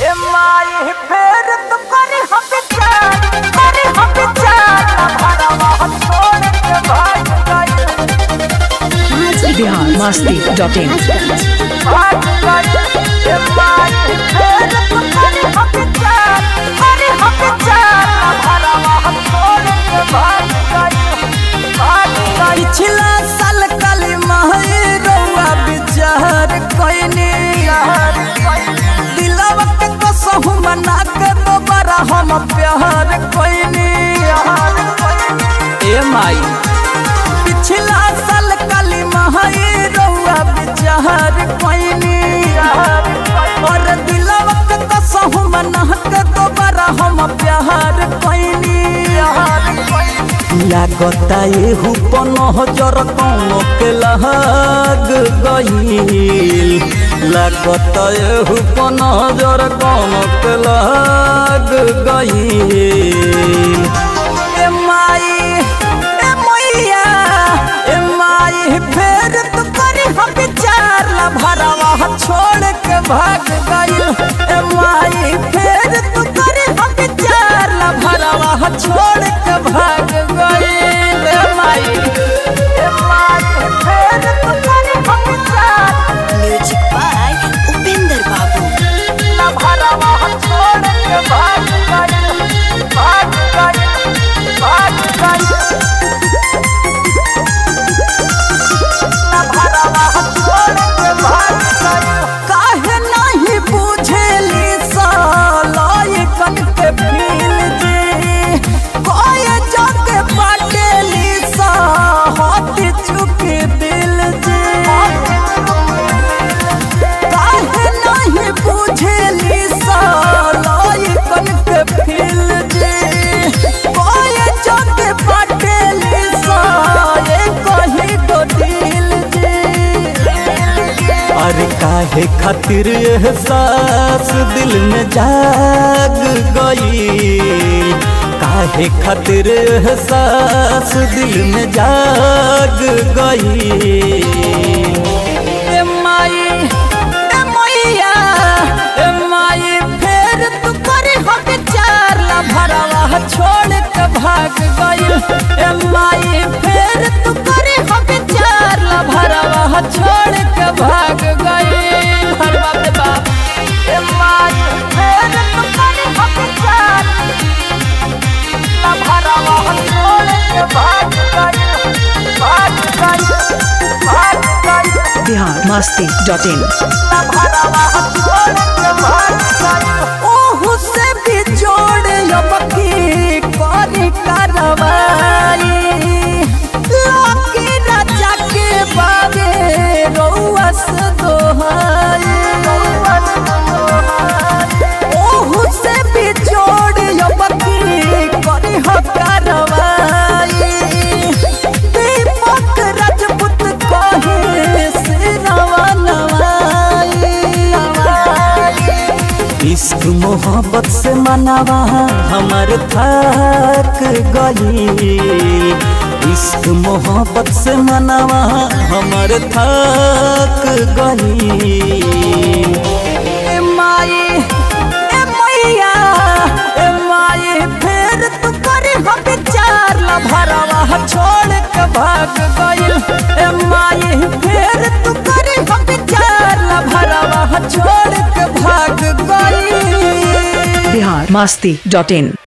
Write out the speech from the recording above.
ए माई फेर तो करी हम विचार करी हम विचार ना भरवा हम छोड़ के भाग गई बिहार मस्ती डॉट इन भाग गई ए माई फेर तो करी हम विचार करी हम विचार ना भरवा हम छोड़ के भाग गई भाग गई पिछला साल काली माही रउआ विचार कइनी दिलवा के कसहु मना के दोबारा हम प्यार कइनी ए माई पिछला साल काली माही रउआ विचार कइनी और दिलवा के कसहु मना के दोबारा हम प्यार कइनी लागता एहू पनहजर कौनो के लहग गईल लागता एहू पनहजर कौनो के लहग गईल ए माई ए मैया ए माई फेर तो करी हम विचार ला भरवा छोड़ के भाग गईल ए माई फेर तो करी हम विचार ला भरवा छोड़ के भाग गईल ए माई ए माई फेर तो करी हम विचार म्यूजिक बाय उपेंद्र बाबू ना भरवा हम छोड़ के भाग गई भाग गई भाग गई ना भरवा हम छोड़ के भाग गई काहे नहीं बुझेली सालाई कन के फील जी कोई जग बाटेली सा हाथ चुके दिल जी काहे नहीं बुझेली सालाई कन के फील जी कोई जग बाटेली सा ये कही दो दिल जी अरे काहे खातिर एहसास दिल में जाग गई काहे खातिर एहसास दिल में जाग गई ए माई ए मैया ए माई फेर तू करे हम विचार ला भरवा छोड़ के भाग गई ए माई फेर तू करे हम विचार ला भरवा छोड़ के भाग गई हर बाप रे बाप ए माई फेर तो करी हम विचार ना भरवा हम छोड़ के भाग गई भाग गई भाग गई बिहार मस्ती डॉट इन ना भरवा हम छोड़ के भाग गई ओहू से भी जोड़ यबकी करी करवाई लाकी राजा के बाबे रउआ से दोहाई ओहू से भी जोड़ यबकी करी हो करवाई दीपक राजपूत कहे सिरवा नवाई इश्क मोहब्बत से मनावा हमर थक गई इश्क मोहब्बत से मनावा हमर थक गई ए माई ए मैया ए माई फेर तू करे हम विचार ला भरवा छोड़ के भाग गई ए माई फेर तू करे हम विचार ला भरवा छोड़ के भाग गई बिहार मस्ती डॉट इन